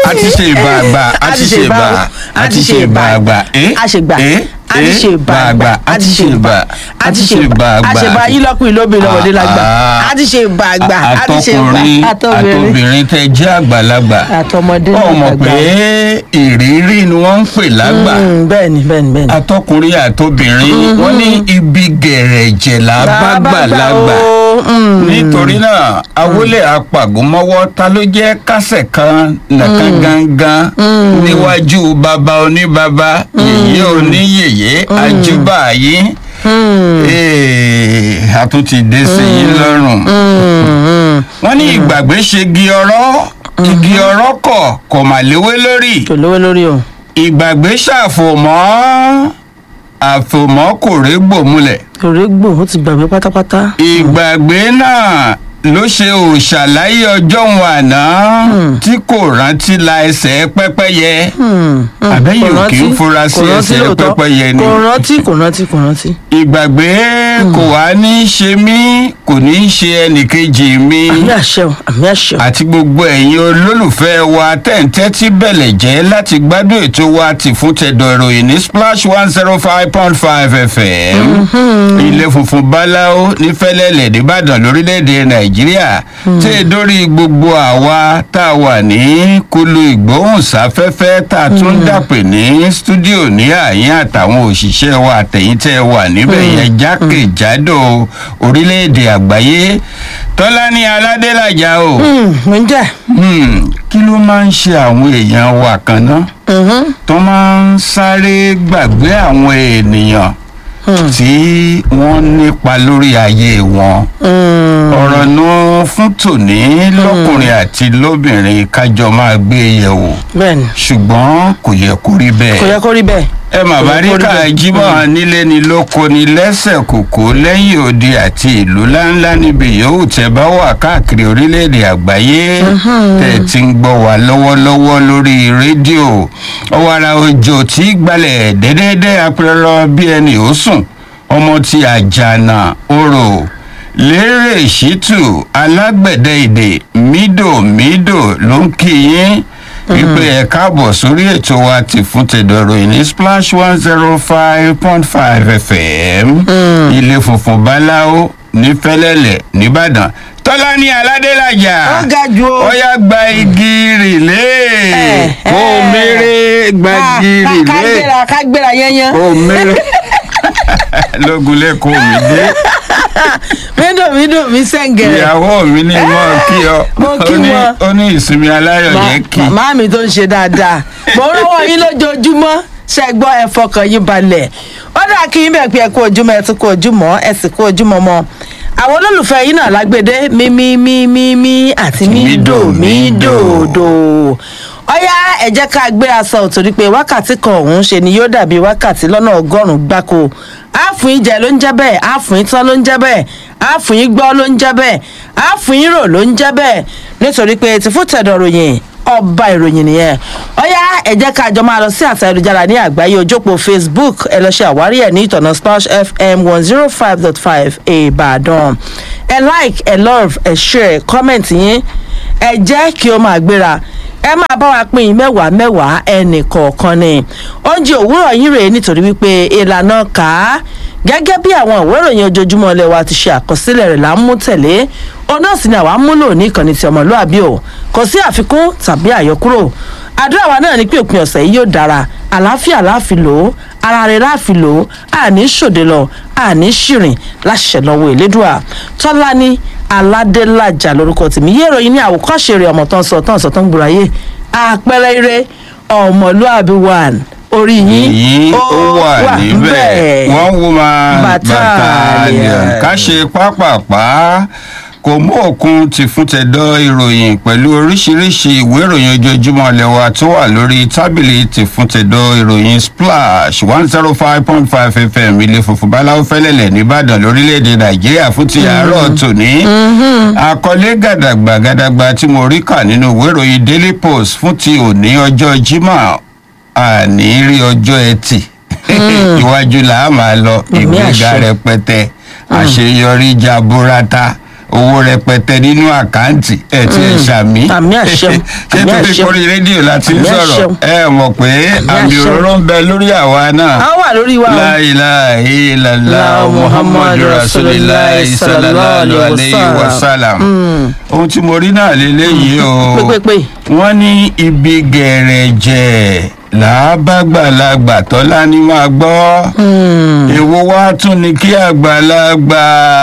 a ti ṣe ìbà àgbà a ti ṣe ìbà a ti ṣe ìbà àgbà ẹ́ àṣegbà ẹ́ a ti ṣe ìbà àgbà a ti ṣe ìbà a ti ṣe ìbà àgbà àṣebà yín lọ́kùnrin lóbìnrin lọ́wọ́dé lágbà a ti ṣe ìbà àgbà a ti ṣe ìbà àtọkùnrin àtọbìnrin àtobìnrin tẹ jẹ́ àgbàlagbà àtọmọdé ó mọ̀ àtàgbà. pé ìrírí ni wọ́n ń pè lágbà Mm, bẹ́ẹ̀ni bẹ́ẹ̀ni bẹ́ẹ̀ni. àtọkùnrin àtobìnrin wọ́n ní ibi gẹ̀rẹ̀jẹ̀ là bá gbàlagbà o, mm. nítorí náà awolẹ̀ apàgùnmọ́wọ́ ta ló jẹ́ kásẹ̀ kan nàkan gangan níwájú baba oníbaba yèyé oníyèyé ajúbà yín Ee, a tún ti dé sí yín lọ́rùn wọ́n ní ìgbàgbé ṣe igi ọ̀rọ̀ igi ọ̀rọ̀ kọ̀ kò mà léwé lórí kò lówó lórí o. ìgbàgbé ṣàfòmọ́ àfòmọ́ kò régbò múlẹ̀ òré gbò ó ti gbàgbé pátápátá. ìgbàgbé náà ló ṣe òṣàlàyé ọjọ́ òun àná tí kò rántí la ẹsẹ̀ pẹ́pẹ́yẹ àbẹ́yìn Kò ò kì í rántí, fura sí kò rántí ẹsẹ̀ lóòótọ́. pẹ́pẹ́yẹ ni kò rántí kò rántí kò rántí. ìgbàgbé kò wá ní í ṣe mí kò ní í ṣe ẹnìkejì mi àmì àṣẹ o àmì àṣẹ o. àti gbogbo ẹ̀yin olólùfẹ́ wa tẹ̀ǹtẹ́ tí bẹ̀lẹ̀ jẹ́ láti gbádùn ètò wa ti fún tẹ̀dọ̀ ìròyìn ní splash one zero five point five fm ilé funfun báláwo ní fẹ́lẹ́lẹ̀ nìbàdàn lórílẹ̀‐èdè nàìjíríà tí è dórí gbogbo àwa tá a wà ní kulu ìgbóhùnsáfẹ́fẹ́ tá a tún dàpè ní stúdíò ní àyín àtàwọn òṣìṣẹ́ wa àtẹ̀yìntẹ́ wà níbẹ̀ yẹn jákèjádò orílẹ̀‐èdè àgbáyé tọ́lání aládélàjà o. mo ń jẹ́. Hmm, kí ló máa ń ṣe àwọn èèyàn wa kan náà tó máa ń sáré gbàgbé àwọn ènìyàn tí wọ́n nípa lórí ayé wọn ọ̀rọ̀ náà fún tòní lọ́kùnrin àti lóbìnrin kájọ máa gbé yẹ̀wò bẹ́ẹ̀ni ṣùgbọ́n kò yẹ kó rí bẹ́ẹ̀ kò yẹ kó rí bẹ́ẹ̀. ẹ mà bá rí Kò yẹ kó rí ká bẹ́ẹ̀. jímọ̀ nílé ni lóko ni lẹ́sẹ̀ kòkó lẹ́yìn odi àti ìlú ńláńlá níbi yòówù tẹ́ bá wà káàkiri orílẹ̀-èdè àgbáyé tẹ̀ tí ń gbọ́ wá lọ́wọ́lọ́wọ́ lórí rédíò ọ̀wàrà òjò tí gbalẹ̀ dẹ́dẹ́dẹ́ apẹ̀rọ bí ẹni ó sùn ọmọ ti àjànà orò lérè ṣítù alágbẹ̀dẹ èdè mídòmídò ló ń kí yín wípé ẹ káàbọ̀ sórí ètò wa ti fún tẹ̀dọ̀rọ̀ ìní splash one zero five point five fm ilé funfun báláwo ní fẹ́lẹ́lẹ̀ nìbàdàn tọ́lá ní aládélàjà Ó ga jù o. ó yá gba igi rìlé Eh, kó eh. mèrè gba Ká- igi ká- ká rìlé gbéra ká gbéra yẹnyẹn. kó mèrè lógun lẹ́kọ̀ọ́ mi dé mídò mídò mi sẹ́ǹgẹ̀rẹ̀. ìyàwó mi ní mọ́ kí ọ Mo kí ó ní- wọn. ó ní ìsinmi aláyọ̀ yẹn kí màmá mi tó ń ṣe dáadáa mo ń rọwọ́ yín lójoojúmọ́ ṣe gbọ́ ẹ fọkàn yín balẹ̀ ó dà kí yín bẹ̀ pé ẹ kú ojúmọ́ ẹ tún kú ojúmọ́ ẹ sì kú ojúmọ́ mọ́ àwọn olólùfẹ́ yín náà lágbèdé mímí mímí mí àti mídò mídò dò ọyá ẹ jẹ́ ká gbé aṣọ torí pé wákàtí kan ọ̀hún ṣe ni yóò dàbí wákàtí lọ́nà ọgọ́rùn-ún gbáko àfún yín jẹ ló ń jẹ́ bẹ́ẹ̀ àfún yín tán ló ń jẹ́ bẹ́ẹ̀ àfún yín gbọ́ ló ń jẹ́ bẹ́ẹ̀ àfún yín rò ló ń jẹ́ bẹ́ẹ̀ nítorí pé ti fún tẹ̀dọ̀ ròyìn ọba ìròyìn nìyẹn ọyá ẹ jẹ́ ká jọ máa lọ sí àtà ayélujára ní àgbáyé ojópo facebook ẹ lọ ṣe àwárí ẹ ní ìtọ̀nà splash fm one zero five dot five ìbàdàn ẹ like ẹ love ẹ share comment yín ẹ jẹ́ kí ó máa gbéra ẹ máa bá wa pín in mẹ́wàá mẹ́wàá ẹnì kọ̀ọ̀kan ni oúnjẹ òwúrọ̀ yín rèé nítorí wípé ìlànà kà á gẹ́gẹ́ bí àwọn ìwé ìròyìn ojoojúmọ́ ilé wa ti ṣe àkọsílẹ̀ rẹ̀ là ń mú tẹ̀lé òun náà sì ni àwa ń múlò ní ìkànnì ti ọmọlúàbí o kò sí àfikún tàbí àyọkúrò àdúrà wa náà ni pé òpin ọ̀sẹ̀ yìí yóò dára àlàáfíà láàfin lò ó ara rẹ̀ láàfin lò ó àní ṣòde lọ àní ṣìrìn láṣẹ lọ́wọ́ ìlédùà tọ́lá ní aládélájà lórúkọ tèmi yé ìròyìn ní àwòkọ́ṣe rẹ̀ ọmọ tó ń sọ tó ń sọ tó ń gbòòrò ayé àpẹẹrẹ ire ọmọlúàbí one orí yín yìí ó wà níbẹ̀ wọ́n wo máa Battalion. battalion ká ṣe pápápá kò mú òkun ti fún tẹ̀dọ̀ ìròyìn pẹ̀lú oríṣiríṣi ìwé ìròyìn ojoojúmọ́ lẹ́wà tó wà lórí tábìlì ti fún tẹ̀dọ̀ ìròyìn splash one zero five point five fm ilé funfun báláwo fẹ́lẹ́lẹ̀ nìbàdàn lórílẹ̀‐èdè nàìjíríà fún ti àárọ̀ tòní àkọlé gàdàgbà gàdàgbà tí mo rí kà nínú ìwé ìròyìn daily post fún ti òní ọjọ́ jímọ̀ àní rí ọjọ́ ẹtì iwájú là á máa lọ Àmì ìgbéga àṣẹ. rẹpẹtẹ àṣeyọrí jaburata owó rẹpẹtẹ nínú àkáǹtì ẹ ti ẹ ṣàmì Àmì àṣẹ. ṣé Àmì tó fi àṣẹ. kórè rédíò láti ń Àmì sọ̀rọ̀ àṣẹ. ẹ mọ̀ pé àmì àṣẹ. òróró ń bẹ lórí àwa náà a wà lórí wa o. la ilaha illallah muhammadu rasulillah sallallahu alayhi wa sallam ohun tí mo rí náà lélẹ́yìí o pépépé. wọ́n ní ibi gẹ̀rẹ̀jẹ̀ làábàgbàlagbà tọ́lá ní máa gbọ́ èwo wá tún ni kí àgbàlagbà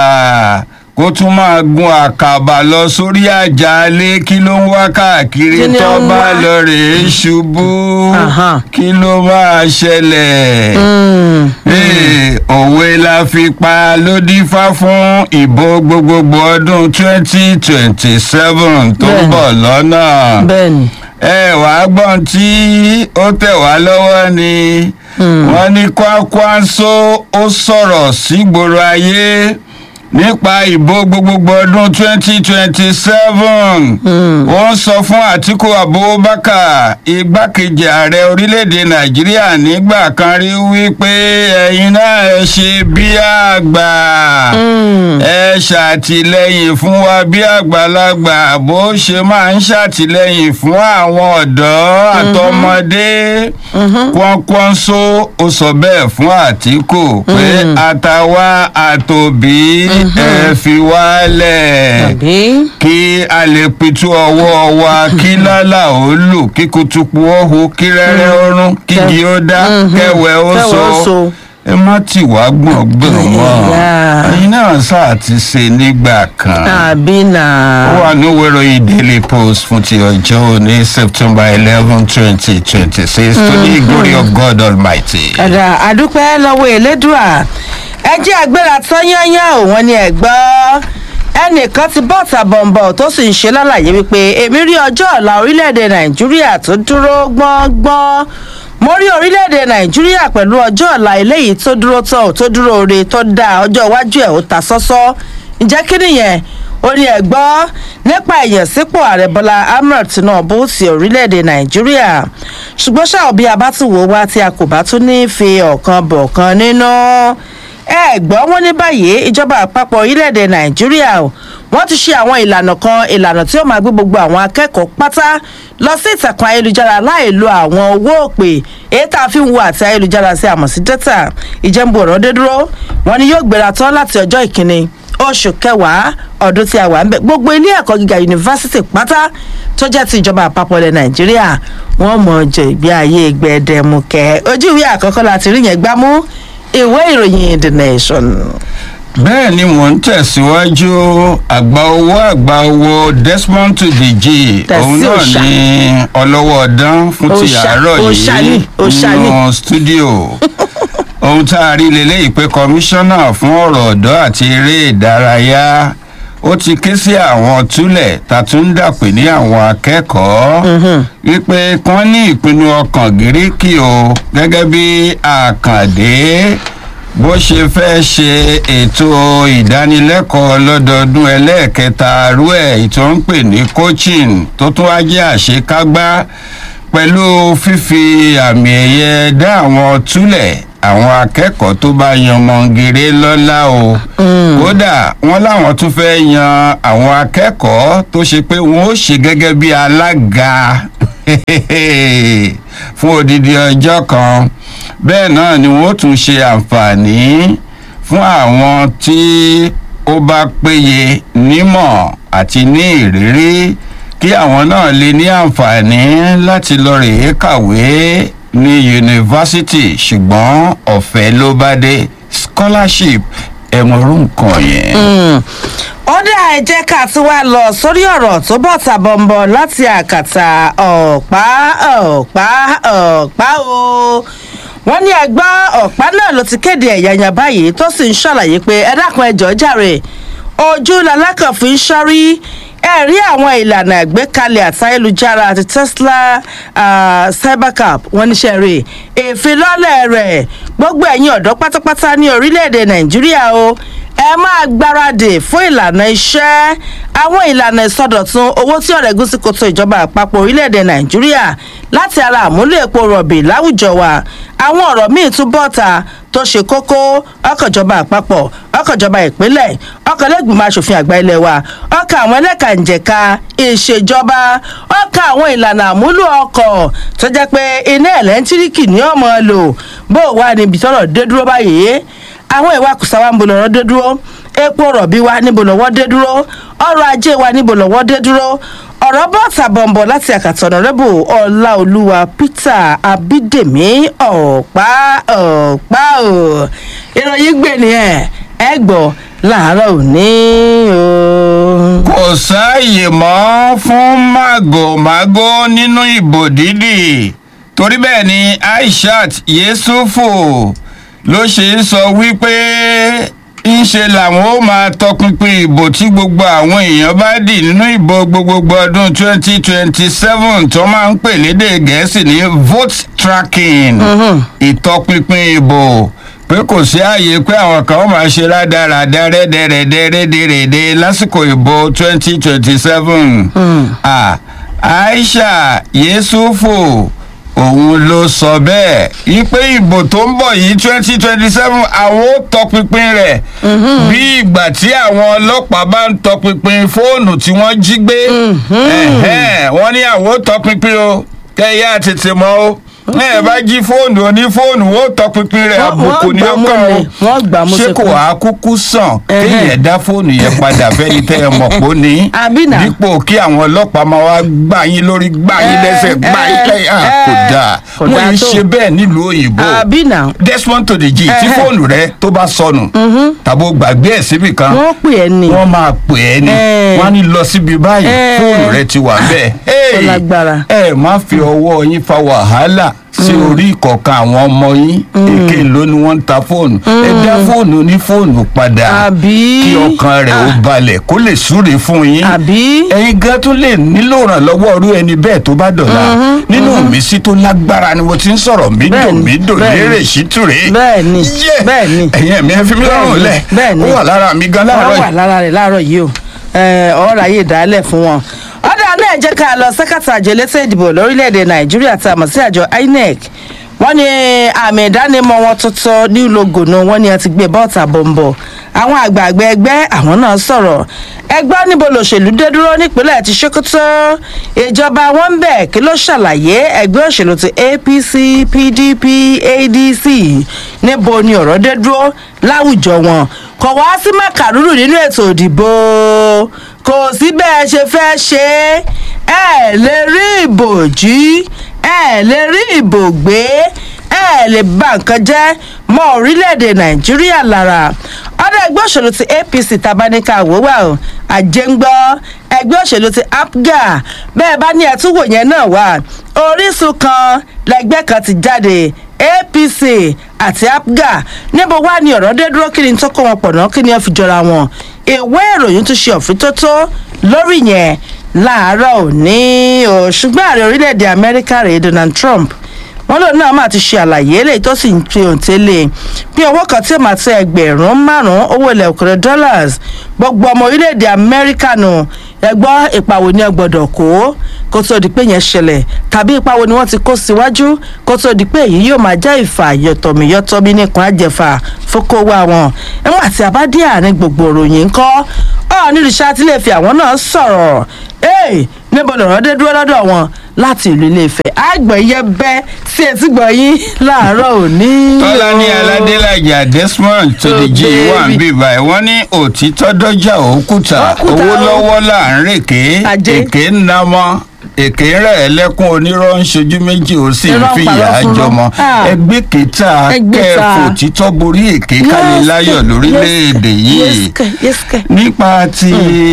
kó tún máa gun àkàbà lọ sórí àjàlé kí ló ń wá káàkiri Kí ni tó ó ń bá wá? lọ rèé ṣubú Aha. kí ló máa ṣẹlẹ̀. Mm. Ee, òwe la fi pa ló dífá fún ìbò gbogbogbò ọdún twenty twenty seven tó ń Bẹ́ẹ̀ni. bọ̀ lọ́nà. bẹ́ẹ̀ni. ẹ wàá gbọ́n tí ó tẹ̀ wá lọ́wọ́ ni wọ́n ní Kwankwaso ó sọ̀rọ̀ sígboro ayé nípa ìbò gbogbogbò ọdún twenty twenty seven ó ń sọ fún Àtíkù Abubakar igbákejì ààrẹ orílẹ̀-èdè Nàìjíríà nígbà kan rí wípé ẹ̀yin náà ẹ ṣe bí àgbà ẹ ṣàtìlẹ́yìn fún wa bí àgbàlagbà bó ṣe máa ń ṣàtìlẹ́yìn fún àwọn ọ̀dọ́ àtọmọdé Kwankwaso ó sọ bẹ́ẹ̀ fún Àtíkù pé àtàwa àtòbí ẹ fi wálẹ̀ tàbí. kí a lè pitú ọwọ́ wa kí lálà ó lù kí kutupu ó hu kí rẹ́rẹ́ ó rún kí igi ó dá kẹwẹ́ ó Kẹ́wẹ́ ó so so. ẹ má tì wá gbọ̀ngbọ̀n mọ́ Yeah. ẹ̀yin náà sáà ti ṣe nígbà kan tàbí nà. ó wà ní wẹ́rọ̀yìn daily post fún ti ọjọ́ òní september eleven twenty twenty six to the glory of god almighty. ẹ̀dà àdúpẹ́ lọ́wọ́ elédùà ẹ jẹ́ àgbéra tán yányán ò wọ́n ní ẹ̀ gbọ́ ẹnìkan ti bọ́ tàbọ̀nbọ̀ tó sì ń ṣe lálàyé wípé èmi rí ọjọ́ ọ̀la orílẹ̀-èdè nàìjíríà tó dúró gbọ́ngbọ́n mo rí orílẹ̀-èdè nàìjíríà pẹ̀lú ọjọ́ ọ̀la eléyìí tó dúró tán ò tó dúró re tó dáa ọjọ́ iwájú ẹ̀ ó ta sọ́sọ́ ǹjẹ́ kí nìyẹn ó ní ẹ̀ gbọ́ nípa ìyànsípò ààrẹ bọ́lá ahmed tinubu ti orílẹ̀-èdè nàìjíríà ṣùgbọ́n ṣáà bí a bá tún wò ó wá tí a kò bá tún ní fi ọ̀kan bọ̀kan nínú ẹ gbọ́ wọn ní báyìí ìjọba àpapọ̀ orílẹ̀-èdè nàìjíríà o wọ́n ti ṣe àwọn ìlànà kan ìlànà tí ó máa gbé gbogbo àwọn akẹ́kọ̀ọ́ pátá lọ sí ìtàkùn ayélujára láì lo àwọn owó òpè èyí tá a fi ń wo àti ayélujára sí àmọ̀ sí dẹ́tà ìjẹ́nbu ọ̀rọ̀ dé dúró wọn ni yóò gbéra tán láti ọjọ́ ìkíni oṣù kẹwàá ọdún tí a wà ń bẹ gbogbo ilé ẹ̀kọ́ gíga yunifásitì pátá tó jẹ́ ti ìjọba àpapọ̀ ilẹ̀ nàìjíríà wọ́n mọ̀ jẹ ìgbé ayé gbẹdẹmukẹ́ ojú ìwé àkọ́kọ́ láti rí yẹn gbámú ìwé ìròyìn the nation. bẹ́ẹ̀ ni mò ń tẹ̀síwájú àgbà owó àgbà owó desmond tudeji Tẹ̀sí òun náà òòṣà. ní ọlọ́wọ́ ọ̀dán fún ti Òòṣà, àárọ̀ òòṣà ni, yìí òòṣà ni. nínú stúdíò ohun tá a rí leléyìí pé kọmíṣánná fún ọ̀rọ̀ ọ̀dọ́ àti eré ìdárayá ó ti ké sí àwọn túlẹ̀ tàtúndàpè ní àwọn akẹ́kọ̀ọ́ wípé kán ní ìpinnu ọkàn gíríkì o gẹ́gẹ́ bí àkàndé bó ṣe fẹ́ ṣe ètò ìdánilẹ́kọ̀ọ́ lọ́dọọdún ẹlẹ́ẹ̀kẹta rú ẹ̀ tó ń pè ní coaching tó tún wá jẹ́ àṣekágbá pẹ̀lú fífi àmì ẹ̀yẹ dá àwọn túlẹ̀ àwọn akẹ́kọ̀ọ́ tó bá yan mọ̀ngèrè lọ́lá o kódà wọ́n láwọn tún fẹ́ yan àwọn akẹ́kọ̀ọ́ tó ṣe pé wọ́n ó ṣe gẹ́gẹ́ bí alága fún odidi ọjọ́ kan bẹ́ẹ̀ náà ni wọ́n tún ṣe àǹfààní fún àwọn tí ó bá péye nímọ̀ àti ní ìrírí kí àwọn náà lè ní àǹfààní láti lọ rèé kàwé ní yunifásitì ṣùgbọ́n ọ̀fẹ́ ló bá dé scholarship ẹ̀mọ̀rún nǹkan yẹn. ó dá ẹ jẹ́ ká tún wá lọ sórí ọ̀rọ̀ tó bọ̀ tàbọ̀nbọ̀ láti àkàtà ọ̀pá ọ̀pá ọ̀pá o wọ́n ní ẹgbẹ́ ọ̀pá náà ló ti kéde ẹ̀yàyàn báyìí tó sì ń ṣàlàyé pé ẹ dákun ẹjọ́ jàre ojú lalákàn fi ń ṣọ́rí ẹ rí àwọn ìlànà àgbékalẹ̀ àtayélujára àti tesla ah, cybercap wọ́n níṣẹ́ rè ìfilọ́lẹ̀ rẹ̀ gbogbo ẹ̀yin ọ̀dọ́ pátápátá ní orílẹ̀-èdè nàìjíríà o ẹ máa gbáradì fún ìlànà iṣẹ́ àwọn ìlànà ìsọdọ̀tun owó tí ọ̀rẹ́ gúúsù kòtò ìjọba àpapọ̀ orílẹ̀-èdè nàìjíríà láti ara àmúlò epo rọ̀bì láwùjọ wa àwọn ọ̀rọ̀ míì tún bọ́ta tó ṣe kókó ọkọ̀jọba àpapọ̀ ọkọ̀jọba ìpínlẹ̀ ọkọ̀lẹ́gbìmọ̀ asòfin àgbà ilé wa ọkọ̀ àwọn ẹlẹ́ka ìjẹ̀ka ìṣèjọba ọkọ̀ àwọn ìlànà àmúlò ọkọ̀ tó jẹ́ pé iná ẹ̀lẹ́ńtíríkì ní ọmọ lò bó wà níbi tọ́rọ̀ dé dúró báyìí àwọn ìwakùsà wa ń bo lọ́rọ́ dé dúró epo rọ̀bì wa níbo lọ́wọ́ dé dúró ọrọ̀ ajé wa níbo lọ́wọ́ dé dúró ọ̀rọ̀ bọ́ọ̀tà bọ̀m̀bọ̀ láti àkàtà ọ̀nàrẹ́bù ọláolúwa peter abídèmí ọ̀pá ọ̀pá ò ìròyìn gbè nìyẹn ẹ gbọ́ láàárọ̀ òní o. kò sáàyè mọ́ fún màgòmágó nínú ìbò dídì torí bẹ́ẹ̀ ni aishat yesufu ló ṣe ń sọ wípé ńṣe làwọn ó máa tọpinpin ìbò tí gbogbo àwọn èèyàn bá dì nínú ìbò gbogbogbò ọdún 2027 tó máa ń pè lédè gẹ̀ẹ́sì ní vote tracking ìtọpinpin ìbò pé kò sí ààyè pé àwọn kan ó máa ṣe rádaràda rẹ́dẹ̀rẹ̀dẹ̀ rédèrèdè lásìkò ìbò 2027 ah, aisha yesufu òun ló sọ bẹ́ẹ̀ wípé ìbò tó ń bọ̀ yìí twenty twenty seven àwọn ó tọpinpin rẹ̀ bí ìgbà tí àwọn ọlọ́pàá bá ń tọpinpin fóònù tí wọ́n jí gbé ẹ̀hẹ́n, wọ́n ní àwọn ó tọpinpin o kẹ́yà tètè mọ́ o ẹ bá jí fóònù oní fóònù ó tọpinpin rẹ̀ Wọ́n- àbùkù wọ́n ní gbà mú ọkàn ni, wọ́n gbà mú ṣé sí kò kú. wá kúkú sàn Ẹ̀hẹ́n. kéèyàn dá fóònù yẹn padà fẹ́ni tẹ́ ẹ mọ̀ pé ó ní Àbí nà? dípò kí àwọn ọlọ́pàá máa wá gbà yín lórí gbà yín Ẹ, lẹ́sẹ̀ gbà yín ẹ, lẹ́yìn Ah, kò ẹ, dáa kò wọ́n dáa ń tó. ṣe bẹ́ẹ̀ nílùú òyìnbó àbí nà desmond tòdèjì tí Ẹhẹ́. fóònù rẹ tó bá sọnù tàbó gbàgbé ẹ̀ síbì kan wọ́n pè é ní. wọ́n máa pè é ní Ẹ. wọ́n á ní lọ síbi báyìí Ẹ. fóònù rẹ ti wà bẹ́ẹ̀ Ó lágbára. ẹ má fi ọwọ́ yín fa wàhálà sí orí ìkọ̀ọ̀kan àwọn ọmọ yín èké ló ni wọ́n ń ta fóònù ẹ dá fóònù ní fóònù padà Àbí? kí ọkàn rẹ̀ ó balẹ̀ kó lè súre fún yín àbí. ẹ̀yin gan tún lè nílò ìrànlọ́wọ́ irú ẹni bẹ́ẹ̀ tó bá dọ̀la nínú ìmísí tó lágbára ni mo ti ń sọ̀rọ̀ mídò Bẹ́ẹ̀ni, mídò bẹ́ẹ̀ni. lérè sítúrè Bẹ́ẹ̀ni, bẹ́ẹ̀ni. ẹ̀yin ẹ̀mí ẹ fi mí lọ́rùn lẹ̀ bẹ́ẹ̀ni. ó wà lára mi gan láàárọ̀ wọ́n wà yìí. lára rẹ̀ láàárọ̀ yìí o ọ̀rọ̀ ayé ìdálẹ̀ fún wọn. ọ̀dà náà jẹ́ ká lọ sẹ́kàtà àjọ elétò ìdìbò lórílẹ̀‐èdè nàìjíríà tá a mọ̀ sí àjọ inec wọ́n ní àmì ìdánimọ̀ wọn tuntun ní logonu wọ́n ní ẹ ti gbé bọ́ọ̀tà bọ̀m̀bọ̀ àwọn àgbààgbà ẹgbẹ́ àwọn náà sọ̀rọ̀ ẹgbẹ́ níbo lòṣèlú dé dúró nípínlẹ̀ ti sokoto ìjọba wọn ń bẹ̀ kí ló ṣàlàyé ẹgbẹ́ òṣèlú ti apc pdp adc níbo ni ọ̀rọ̀ dé dúró láwùjọ wọn kò wá sí màkàrúrù nínú ètò òdìbò kò sí bẹ́ẹ̀ ṣe fẹ́ ṣe é ẹ lè rí ìbò jí ẹ lè rí ìbò gbé ẹ lè ba nǹkan jẹ́ mọ́ orílẹ̀-èdè nàìjíríà lára ọ̀dọ̀ ẹgbẹ́ òṣèlú ti apc tabaníkà wòwà o àjẹngbọ́ ẹgbẹ́ òṣèlú ti apga bẹ́ẹ̀ bá ní ẹ̀túnwò yẹn náà wà orísun kan lẹgbẹ́ kan ti jáde apc àti apga níbo wá ní ọ̀rọ̀ dé dúró kí ni tó kó wọn pọ̀ náà kí ni wọ́n fi jọra wọn ìwé ìròyìn tún ṣe òfin lórí yẹn láàárọ̀ òní o ṣùgbọ́n ààrẹ orílẹ̀-èdè amẹ́ríkà rèé donald trump wọn lòun náà máa ti ṣe àlàyé eléyìí tó sì ń fi òǹtẹ̀lẹ̀ bí owó kan tí ó máa tẹ ẹgbẹ̀rún márùn-ún owó ilẹ̀ òkèrè dollars gbogbo ọmọ orílẹ̀-èdè amẹ́ríkà nù ẹgbọ́ ìpàwọ̀ ni ẹ gbọ́dọ̀ kó kó tó di pé yẹn ṣẹlẹ̀ tàbí ìpàwọ̀ ni wọ́n ti kó síwájú kó tó di pé èyí yóò máa jẹ́ ìfà yọ̀tọ̀míyọ̀tọ̀mí nìkan àjẹfà fókòwò àwọn nígbà tí a bá dé àárín gbogbo òròyìn ńkọ́ ọ̀ nílùú sátìlẹ̀ fi àwọn náà sọ̀rọ̀ ee níbo lọ̀rọ̀ dé dúró lọ́dọ̀ wọn láti ìlú iléèfẹ̀ àgbẹ̀yẹ bẹ́ sí etí gbọ̀nyìn láàárọ̀ òní. tọ́lání aládélájà desmond tòdìjì Oh, wà ń baby. bí báyìí wọ́n ní òtítọ́ dọ́jà òkúta Òkúta owó o. lọ́wọ́ là ń rèké Ajé. èké ń namọ́ èké rẹ̀ ẹlẹ́kùn onírọ́ ń ṣojú méjì ó sì ń Irọ́ ń fìyà parọ́ fún jọmọ wọn. Ah. ẹgbẹ́ kẹta Ẹgbẹ́ ta. kẹfò títọ́ borí èké kálí láyọ̀ lórílẹ̀‐èdè yìí yẹ́sìkẹ̀ nípa ti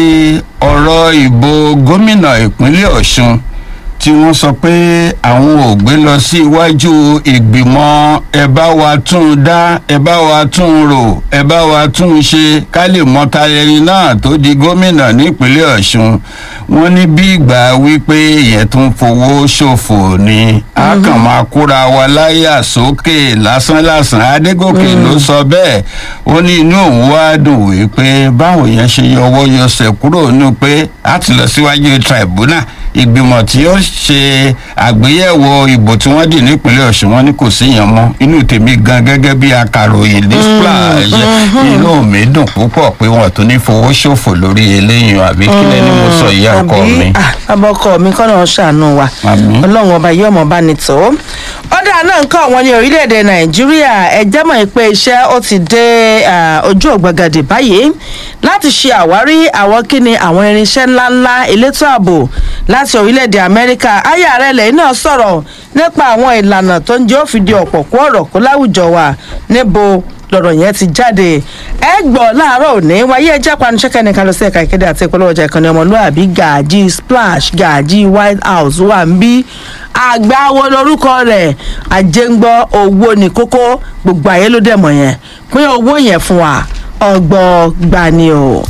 ọ̀rọ̀ ìbò gómìnà ìpínlẹ̀ ọ̀ṣun tí wọ́n sọ pé àwọn ò gbé lọ sí iwájú ìgbìmọ̀ ẹ bá wa tún un dá ẹ bá wa tún un rò ẹ bá wa tún un ṣe ká lè mọta ẹni náà tó di gómìnà nípínlẹ̀ ọ̀ṣun wọ́n ní bí ìgbà wípé ìyẹn tó ń fowó ṣòfò ni a kàn máa kóra wa láyà sókè lásánlàsàn adégòkè ló sọ bẹ́ẹ̀ ó ní inú òun wá dùn wípé báwo yẹn ṣe yọwọ́ yọsẹ̀ kúrò nínú pé a ti lọ síwájú tribunal ìgbìmọ̀ tí ó ṣe àgbéyẹ̀wò ìbò tí wọ́n dì nípínlẹ̀ ọ̀ṣun wọn ní kò sí yẹn mọ́ inú tèmi gan gẹ́gẹ́ bí akàròyìn ní splash inú mi dùn púpọ̀ pé wọn tún ní fowó ṣòfò lórí eléyìí àbí kílẹ̀ ni mo sọ ìyá ọkọ mi. àbí abọ́kọ mi kọ́ náà ṣàánú wa Àmín. ọlọ́run ọba yóò mọ̀ bá ní tó. ọ̀dà náà ń kọ́ wọn ní orílẹ̀-èdè nàìjíríà ẹjẹ́ mọ̀ pé iṣẹ́ ó ti dé ah, ojú ògbàgàdì báyìí láti ṣe àwárí àwọn kíni àwọn irinṣẹ́ ńláńlá elétò ààbò láti orílẹ̀-èdè amẹ́ríkà ayé ààrẹ lẹ́yìn náà sọ̀rọ̀ nípa àwọn ìlànà tó ń jẹ́ òfìdí ọ̀pọ̀ kó ọ̀rọ̀ kó láwùjọ wa níbo lọ̀rọ̀ yẹn ti jáde ẹ gbọ́ láàárọ̀ òní wáyé ẹjẹ́ panuṣẹ́kẹ́ nìkan lọ sí ẹ̀ka ìkéde àti ìpolówó ọjà ìkànnì ọmọlúwàbí gàjí splash gàjí white house wà ń bí àgbáwo lorúkọ rẹ̀ àjẹngbọ́ owó ní kókó gbogbo ayé ló dẹ̀ mọ̀ yẹn pín owó yẹn fún wa ọgbọ́n gbani o.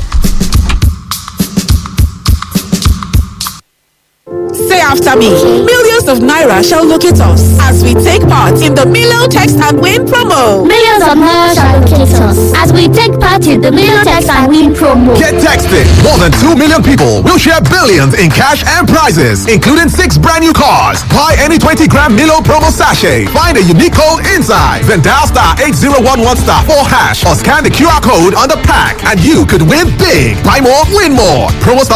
Say after me. Millions of Naira shall locate us as we take part in the Milo Text and Win promo. Millions of miles shall locate us as we take part in the Milotex and Win promo. Get texted. More than 2 million people will share billions in cash and prizes, including six brand new cars. Buy any 20 gram Milo promo sachet. Find a unique code inside. Then dial star 8011 star 4 hash or scan the QR code on the pack and you could win big. Buy more, win more. Promo